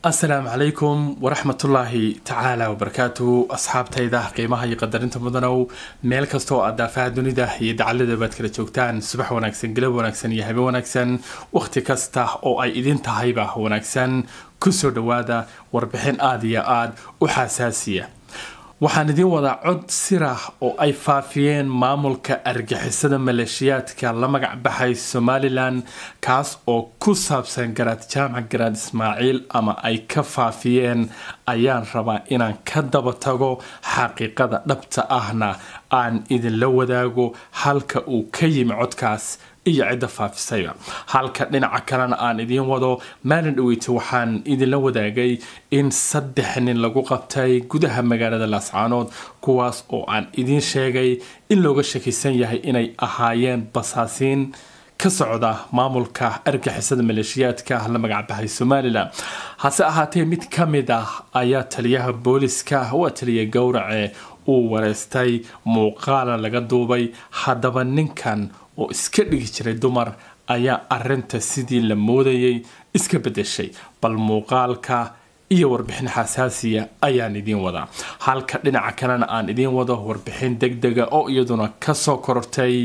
asalaamu calaykum waraxmatullaahi tacaala wabarakaatuhu asxaabtayda qiimaha iyo qadarinta mudanow meel kastoo aad daafaha dunida iyo dacalada baad kala joogtaan subax wanaagsan galab wanaagsan iyo habe wanaagsan wakhti kasta oo ay idin tahayba wanaagsan kusoo dhowaada warbixin aada iyo aada u xasaasiya waxaan idiin wadaa cod sirah oo ay faafiyeen maamulka argixisada maleeshiyaadka la magac baxay somalilan kaas oo ku saabsan garaad jaamac garaad ismaaciil ama ay ka faafiyeen ayaan rabaa inaan ka daba tago xaqiiqada dhabta ahna aan idinla wadaago halka uu ka yimi codkaas iyo cidda faafisayba halka dhinaca kalena aan idiin wado maalin dhaweyta waxaan idinla wadaagay in saddex nin lagu qabtay gudaha magaalada laascaanood kuwaas oo aan idiin sheegay in looga shakisan yahay inay ahaayeen basaasiin ka socda maamulka argixisada maleeshiyaadka la magacbaxay somalilan hase ahaatee mid ka mid ah ayaa taliyaha booliska waa taliya gowrace uu wareystay muuqaala laga duubay haddaba ninkan oo iska dhigi jiray dumar ayaa arinta sidii la moodayay iska bedeshay bal muuqaalka iyo warbixin xasaasiya ayaan idiin wadaa halka dhinaca kalena aan idiin wado warbixin deg dega oo iyaduna kasoo korortay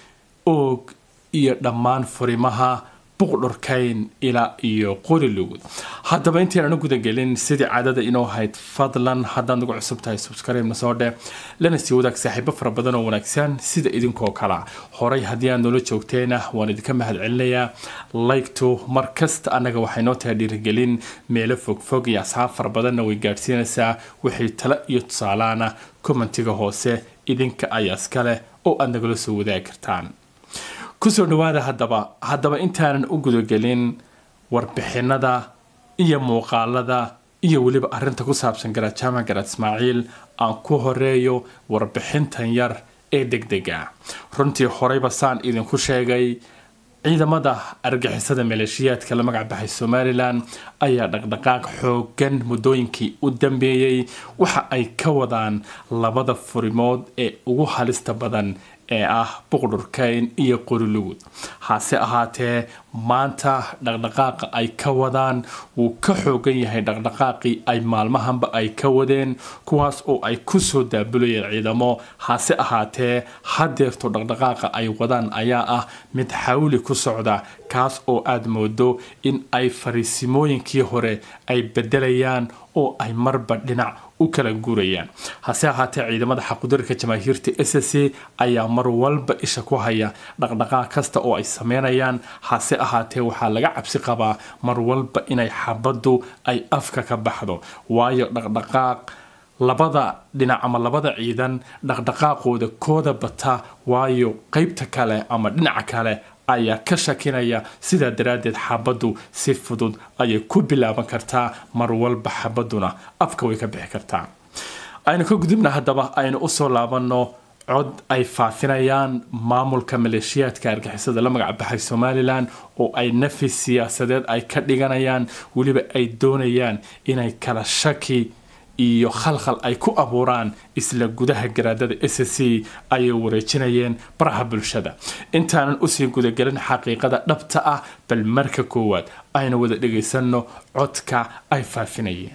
oog iyo dhammaan furimaha buqdhorkayn ilaa iyo qorilugud haddaba intaynan u gudagelin sidii caadada inoo hayd fadlan haddaad nagu cusub tahay subscribe-na soo dheh lana sii wadaag saaxiibo fara badan oo wanaagsan sida idinkoo kala horay haddii aad noola joogteena waan idinka mahad celinayaa laygtu mar kasta annaga waxay noo tahay dhiirigelin meelo fogfog iyo asxaab fara badanna way gaadhsiinaysaa wixii talo iyo tusaalaana commentiga hoose idinka ayaa iskaleh oo aad nagala soo wadaagi kartaan kusoo dhawaada haddaba haddaba intaanan u gudagelin warbixinada iyo muuqaalada iyo weliba arinta ku saabsan garaad jaamac garaad ismaaciil aan ku horeeyo warbixintan yar ee deg dega runtii horeyba saan idinku sheegay ciidamada argixisada maleeshiyaadka la magac baxay somalilan ayaa dhaqdhaqaaq xoogan muddooyinkii u dambeeyey waxa ay ka wadaan labada furimood ee ugu halista badan ee ah buqdhurkayn iyo qorilugud hase ahaatee maanta dhaqdhaqaaqa ay ka wadaan wuu ka xoogan yahay dhaqdhaqaaqii ay maalmahanba ay ka wadeen kuwaas oo ay kusoo daabulayeen ciidamo hase ahaatee hadeerto dhaqdhaqaaqa ay wadaan ayaa ah mid xawli ku socda kaas oo aada moodo in ay fariisimooyinkii hore ay bedelayaan oo ay marba dhinac u kala guurayaan hase ahaatee ciidamada xaqudarka jamaahiirta s c ayaa mar walba isha ku haya dhaqdhaqaaq kasta oo ay sameynayaan hase ahaatee waxaa laga cabsi qabaa mar walba inay xabaddu ay afka ka baxdo waayo dhaqdhaqaaq labada dhinac ama labada ciidan dhaqdhaqaaqooda kooda bata waayo qeybta kale ama dhinaca kale ayaa ka shakinaya sidaa daraaddeed xabaddu si fudud ayay ku bilaaban kartaa mar walba xabadduna afka way ka bixi kartaa aynu ka gudubna haddaba aynu usoo laabanno cod ay faafinayaan maamulka maleeshiyaadka argixisada la magac baxay somalilan oo ay nafis siyaasadeed ay ka dhiganayaan weliba ay doonayaan inay kala shaki iyo khalkhal ay ku abuuraan isla gudaha garaadada s c ayay wareejinayeen baraha bulshada intaanan usii gudagelin xaqiiqada dhabta ah bal marka koowaad aynu wada dhagaysanno codka ay faafinayeen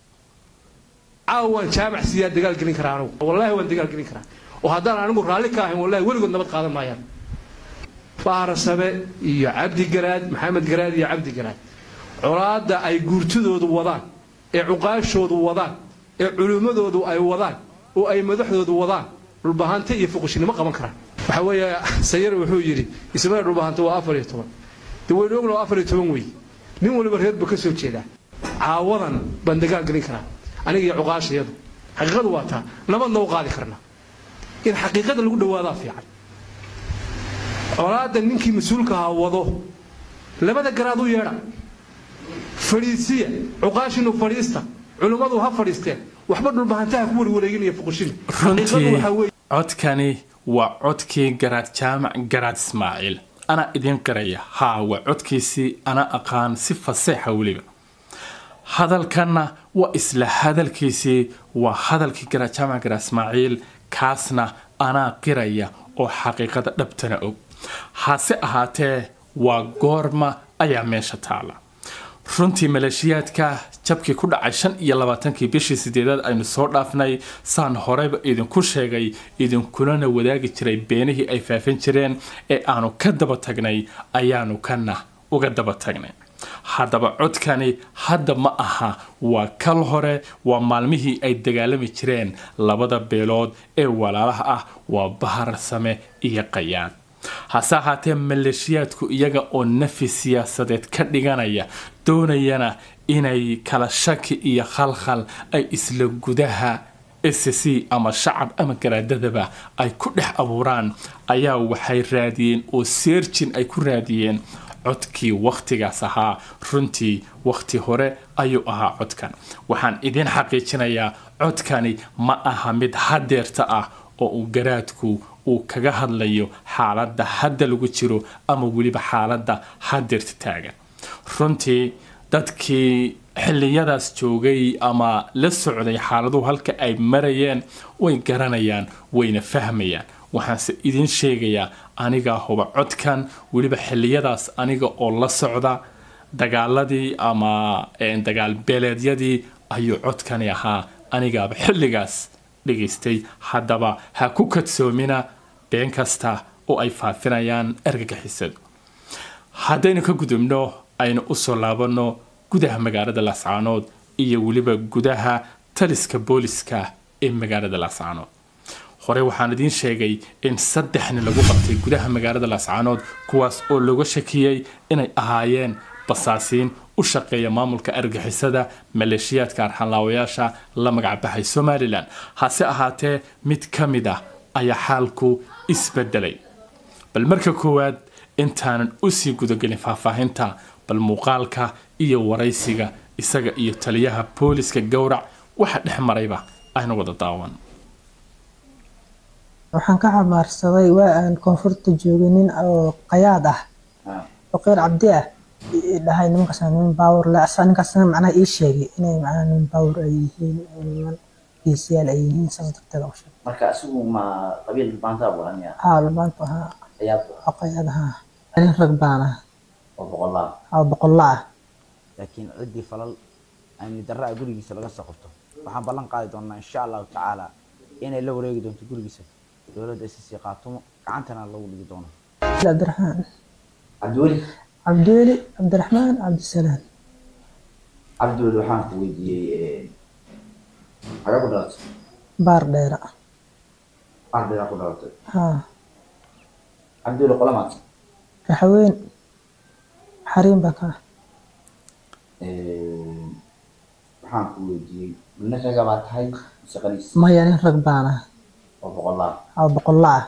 caawaan jaamac siyaa dagaal gelin karaa anugu wallaahi waan dagaal gelin karaa oo haddaan anigu raalli ka ahayn wallahi weligood nabad qaadan maayaan baarasabe iyo cabdi garaad maxamed garaad iyo cabdi garaad colaadda ay guurtidoodu wadaan ee cuqaashoodu wadaan ee culimmadoodu ay wadaan oo ay madaxdoodu wadaan dhulbahante iyo fuqushinimo qaban karaan waxa weeye sayar wuxuu yidhi ismada dhulbahante waa afar iyo toban de waynu ogna waa afar iyo toban wey nin waliba reerba ka soo jeedaa caawadan baan dagaal gelin karaa aniga iyo cuqaashayadu xaqiiqadu waa taa nabadna u qaadi karna in xaqiiqada lagu dhawaadaa fiican colaadda ninkii mas-uulkahaa wado labada garaad u yeedha fadhiisiya cuqaashinu fadhiista culimmadu ha fadhiisteen waxba dhulbahantaha ku warwareeginaya fuqushin runtii codkani waa codkii garaad jaamac garaad ismaaciil anaa idiin qaraya haa waa codkiisii ana aqaan si faseexa weliba hadalkanna waa isla hadalkiisii waa hadalkii garaad jaamac garaad ismaaciil kaasna anaa qiraya oo xaqiiqada dhabtana og hase ahaatee waa goorma ayaa meesha taala runtii maleeshiyaadka jabkii ku dhacay shan iyo labaatankii bishii sideedaad aynu soo dhaafnay saan horeyba idinku sheegay idinkulana wadaagi jiray beenihii ay faafin jireen ee aanu ka daba tagnay ayaanu kana uga daba tagnay haddaba codkani hadda ma aha waa kal hore waa maalmihii ay dagaalami jireen labada beelood ee walaalaha ah waa bahar same iyo qayaad hase ahaatee maleeshiyaadku iyaga oo nafi siyaasadeed ka dhiganaya doonayana inay kala shaki iyo khalkhal ay isla gudaha s c ama shacab ama garaadadaba ay ku dhex abuuraan ayaa waxay raadiyeen oo seerjin ay ku raadiyeen codkii wakhtigaas ahaa runtii wakhti hore ayuu ahaa codkan waxaan idiin xaqiijinayaa codkani ma aha mid hadeerta ah oo uu garaadku uu kaga hadlayo xaaladda hadda lagu jiro ama weliba xaaladda hadeerta taagan runtii dadkii xilliyadaas joogay ama la socday xaaladuhu halka ay marayeen way garanayaan wayna fahmayaan waxaanse idiin sheegayaa anigaa huba codkan weliba xilliyadaas aniga oo la socda dagaaladii ama dagaal beeleedyadii ayuu codkani ahaa anigaaba xilligaas dhegaystay haddaba ha ku kadsoomina been kasta oo ay faafinayaan ergagixisadu haddaynu ka gudubno aynu usoo laabanno gudaha magaalada laascaanood iyo weliba gudaha taliska booliska ee magaalada laascaanood hore waxaan idiin sheegay in saddexni lagu qabtay gudaha magaalada laascaanood kuwaas oo looga shakiyey inay ahaayeen basaasiin u shaqeeya maamulka argixisada maleeshiyaadka arxanlaawayaasha la magacbaxay somalilan hase ahaatee mid ka mid ah ayaa xaalku isbedelay bal marka koowaad intaanan usii gudagelin faahfaahinta bal muuqaalka iyo waraysiga isaga iyo taliyaha booliska gowrac waxa dhex marayba aynu wada daawan waxaan ka xamaarsaday waa aan koonfurta joogay nin oo qayaad ah faqiir cabdi ah dhahay nimankaas niman baawur le asaa ninkaasna macnaha ii sheegay inay macnaha niman baawur ay yihiin niman geesiyaal ay yihiin saas darteed u sheegay marka asigu ma qabiil baanta buranaya haa lumaantu ahaa ayaad waa qayaad ahaa nin rag baan ah oo boqolaa oo boqolla ah laakiin ciddii falal amni darra ah gurigiisa laga soo qabto waxaan ballan qaadi doonaa insha allahu tacaala inay la wareegi doonto gurigiisa dowladda sc qaatumo gacantana lagu dhigi doono cabdiraxmaan cabdiweli cabdiweli cabdiraxmaan cabdisalaam cabdiweli waxaan ku weydiiyey xagee ku dhalatay baar dheera ardaygaa ku dhalatay haa cabdiweli qolamaad raxweyn xariin baa ka ah waxaan ku weydiiyey nin raga baa tahay mise qaniis maya nin rag baan ah oo boqolaa oo boqolla ah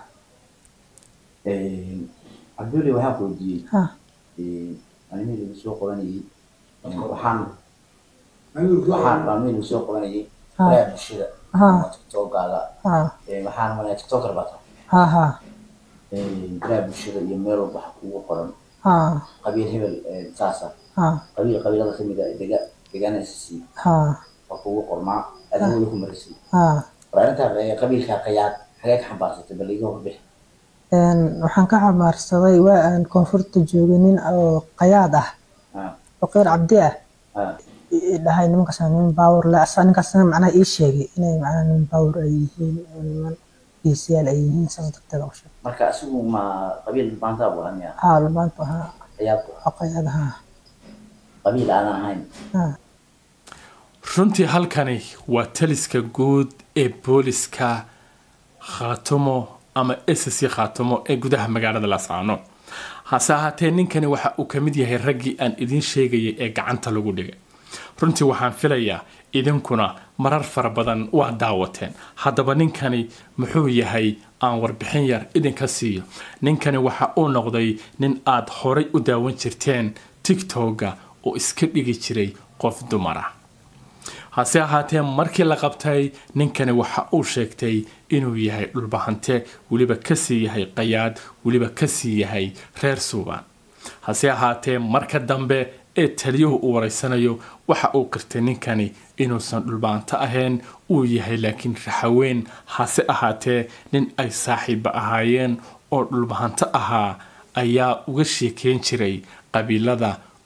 cabdiweli waxaan ku weydiiyey haa animihii lagu soo qabanayay waxaan waxaan maalmihii lagu soo qabanayay haa baraha bulshada haa tiktokaaga haa waxaan malaya tiktoker baa tahay haa haa baraha bulshada iyo meel walba waxa kugu qoran haa qabiil hebel saasa haa qabiil qabiilada kamid ah dega deegaana sc haa waa kugu qormaa adiga weli ku marisay haa war arrintaa qabiilka qayaad xagee ka xambaarsatay bal iga warbix Een, waxaan ka xamaarsaday waa aan koonfurta joogay nin oo qayaad ah Ah, faqiir cabdi ah ah, dhahay nimankaas niman baawur le asaa ninkaasna macnaha ii sheegay inay macnaha niman baawur ay yihiin niman geesiyaal ay yihiin saas darteed u sheegay marka asigu ma qabiil baanta buranaya haa lumaantu ahaa qayaad waa qayaad ahaa qabiil aanan ahayn haa runtii halkani waa taliska guud ee booliska khaatumo ama sc khaatumo ee gudaha magaalada laascaano hase ahaatee ninkani waxa uu ka mid yahay raggii aan idiin sheegayay ee gacanta lagu dhigay runtii waxaan filayaa idinkuna marar fara badan waa daawateen haddaba ninkani muxuu yahay aan warbixin yar idinka siiyo ninkani waxa uu noqday nin aad horay u daawan jirteen tiktoga oo iska dhigi jiray qof dumar ah hase ahaatee markii la qabtay ninkani waxa uu sheegtay inuu yahay dhulbahante weliba kasii yahay qayaad weliba kasii yahay reer suubaan hase ahaatee marka dambe ee taliyuhu uu wareysanayo waxa uu qirtay ninkani inuusan dhulbahanto ahayn uu yahay laakiin raxaween hase ahaatee nin ay saaxiiba ahaayeen oo dhulbahanto ahaa ayaa uga sheekeyn jiray qabiilada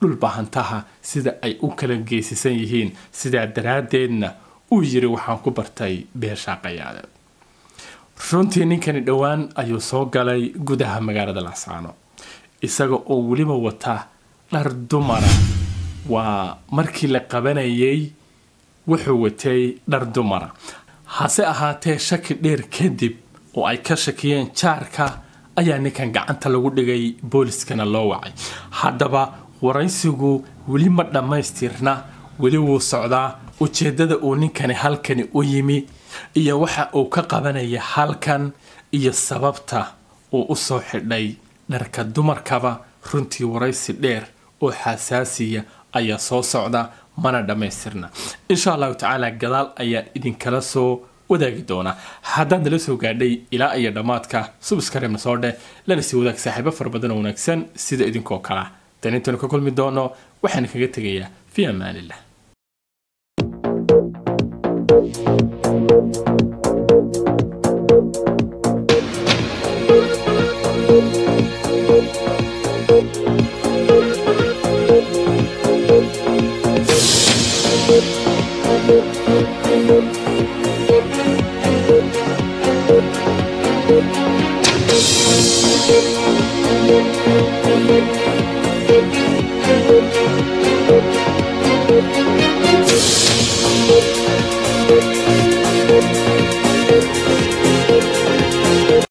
dhulbahantaha sida ay u kala geesisan yihiin sidaa daraaddeedna uu yiri waxaan ku bartay beeshaa qayaade runtii ninkani dhowaan ayuu soo galay gudaha magaalada laascaano isaga oo weliba wata dhar dumara waa markii la qabanayay wuxuu watay dhar dumara hase ahaatee shaki dheer kadib oo ay ka shakiyeen jaarka ayaa ninkan gacanta lagu dhigay booliskana loo wacay haddaba waraysigu weli ma dhammaystirna weli wuu socdaa ujeeddada uu ninkani halkani u yimi iyo waxa uu ka qabanaya halkan iyo sababta uu u soo xidhay dharka dumarkaba runtii waraysi dheer oo xasaasiya ayaa soo socda mana dhammaystirna insha allahu tacaala gadaal ayaan idinkala soo wadaagi doonaa haddaad nala soo gaadhay ilaa iyo dhammaadka subskareebna soo dheh lana sii wadaag saaxiibo fara badan oo wanaagsan sida idinkoo kala dan intaynu ka kulmi doono waxaan kaga tegayaa fi amaanillah Thank you.